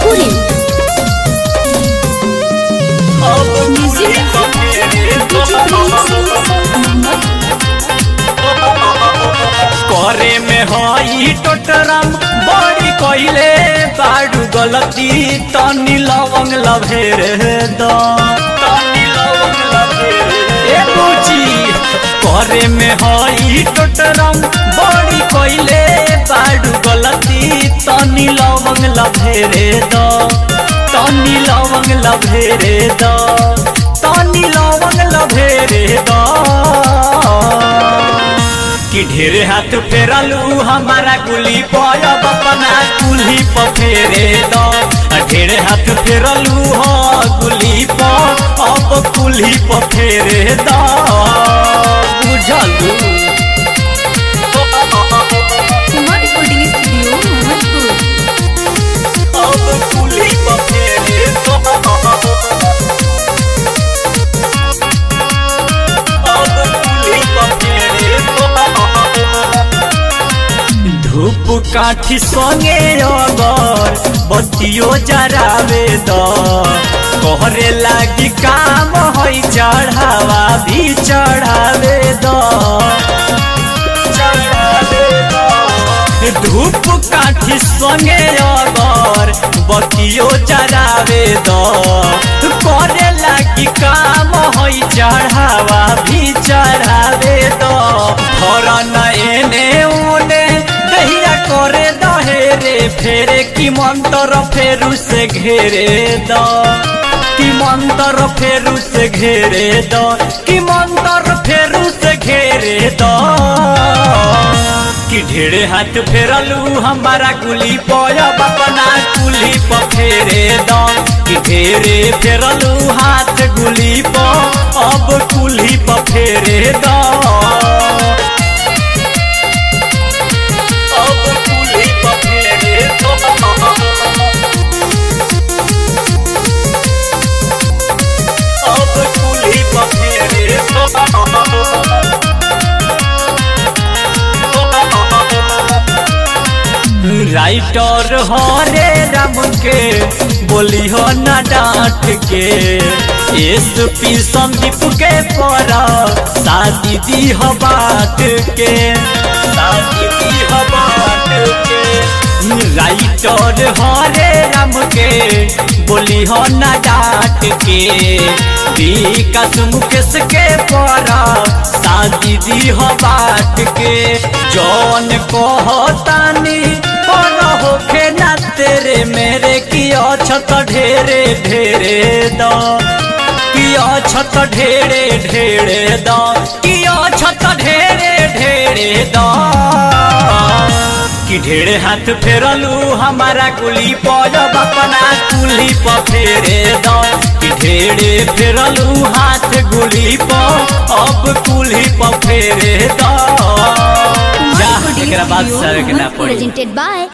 Bhojpuri music करे में हई टोटरम बड़ी कइले बाडू गलती तनी लवंग लभेर द तनी लवंग लभेर ए बुची करे में हई टोटरम बड़ी कइले बाडू गलती तनी लवंग लभेर द तनी लवंग लभेर द तनी लवंग लभेर द कि ढेरे हाथ फेरलू हमारा गुली पयब अपना कुल्ही पर फेरे द ढेरे हाथ फेरलू हो गुली पर अब कुल्ही पर फेरे द बुझलू कुमार रिकॉर्डिंग स्टूडियो मोहम्मदपुर अब कुल्ही पर फेरे द अब कुल्ही पर फेरे द धूप काठी संगे अगर बत्तियो जरावे द कहरे लागी काम है चढ़ावा भी चढ़ावे द चढ़ावे द। धूप काठी संगे अगर बत्तियो जरावे द करे लागी काम है चढ़ावा भी चढ़ावे द धर न एने उने दहिया करे दहेरे फेरे की मंत्र फेरू से घेरे द की मंत्र फेरू से घेरे द की मंत्र फेरू से घेरे द कि ढेरे हाथ फेरलू हमारा कुली पयब अपना कुली पर फेरे द कि ढेरे फेरलू हाथ गुली पर अब कुली पर फेरे द अब कुल्ही पर फेरे द अब कुल्ही पर फेरे द राइटर हरे राम के बोली हो न डांट के एस पी संदीप के पर शादी दी हो बात के शादी दी हो बात के राइटर हरे राम के बोली हो न डांट के विकास मुकेश के पर शादी दी हो बात के जौन कहतानी पर होखे ना तेरे मेरे की अछत ढेरे ढेरे द की अछत ढेरे ढेरे द की अछत ढेरे ढेरे द कि ढेरे हाथ फेरलू हमारा कुली पयब अपना कुली पर फेरे द कि ढेरे फेरलू हाथ गुली पर अब कुली पर फेरे द जा एकरा बाद सर के ना पड़ी प्रेजेंटेड बाय